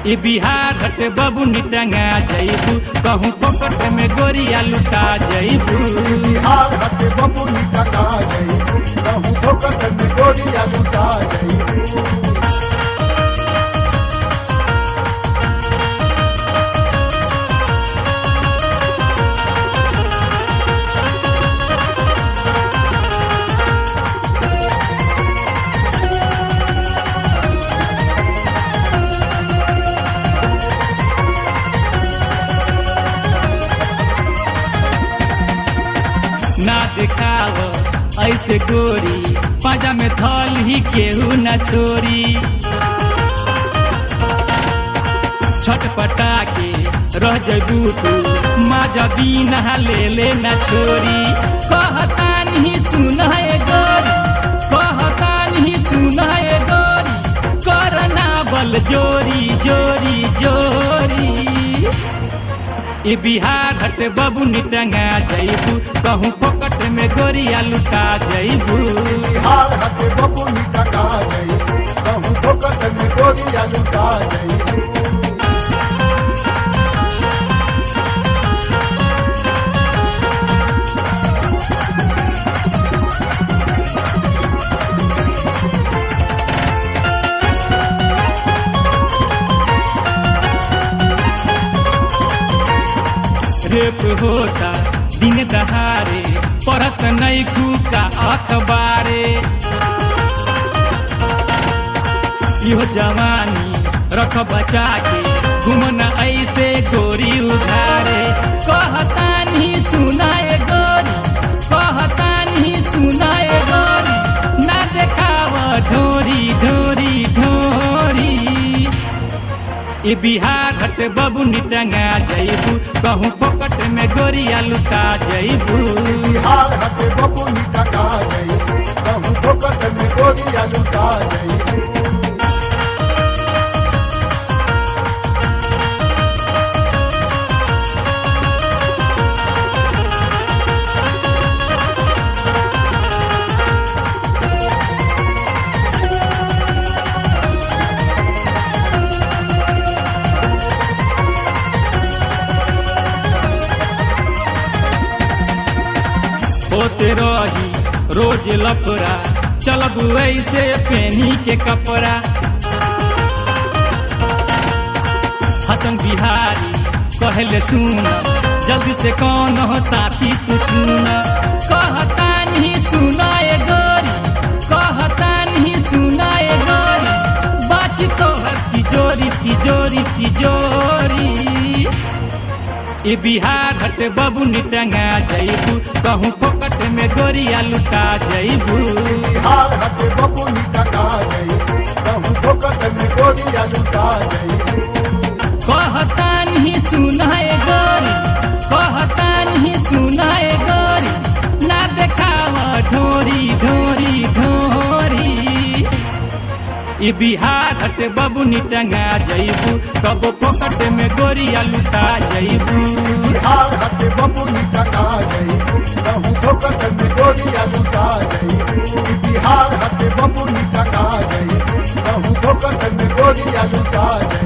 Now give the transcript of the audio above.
ई बिहार हटे बबुनी टंगा जइबू कहूँ पोकट में गोरिया लुटा जइबू बिहार हटे बबुनी टका गई कहूँ ठोकर में गोरिया लुटा गई ना दिखाव ऐसे गोरी पाजा में थल ही केहू न छोरी छटपटा के रह जबू तू माजा बीना ले ले न छोरी कहता नहीं सुन है गोरी कहता नहीं सुन है गोरी करना बल जोरी जोरी जोरी ई बिहार हटे बबुनी टंगा जइबू कहूँ फोकट में गोरिया लुटा जइबू बिहार हटे बबुनी टका गई कहूँ ठोकर में गोरिया लुटा गई रेप होता दिन दहारे पढ़त नहीं का अखबारे इहो जवानी रख बचा के घुमना ऐसे गोरी उधारे कहता नहीं सुनाए गोरी कहता नहीं सुनाए गोरी ना देखाव ढोरी ढोरी ढोरी ई बिहार हटे बबुनी टंगा जइबू कहूँ फोकट में गोरिया लुटा जइबू बिहार हटे बबुनी टका गई कहूँ ठोकर में गोरिया लुटा गई होते रही रोज लफड़ा चलब ऐसे पेनी के कपड़ा हसन बिहारी कहले सुन जल्दी से कौन हो साथी तू चुन कहता नहीं सुनाए गोरी कहता नहीं सुनाए गोरी बाची तोहर तिजोरी तिजोरी तिजोरी ई बिहार हटे बबुनी टंगा जइबू कहूँ फोकट में गोरिया लुटा जइबू बिहार हटे बबुनी टका गई कहूँ ठोकर में गोरिया लुटा गई कहता नहीं सुनाए गोरी कहता नहीं सुनाए गोरी ना देखाव ढोरी ढोरी ढोरी ई बिहार हटे बबुनी टंगा जइबू कबो फोकट में गोरिया लुटा जइबू बिहार हटे बबुनी टका गई कहूँ ठोकर में गोरिया लुटा गई बिहार हटे बबुनी टका गई कहूँ ठोकर में गोरिया लुटा गई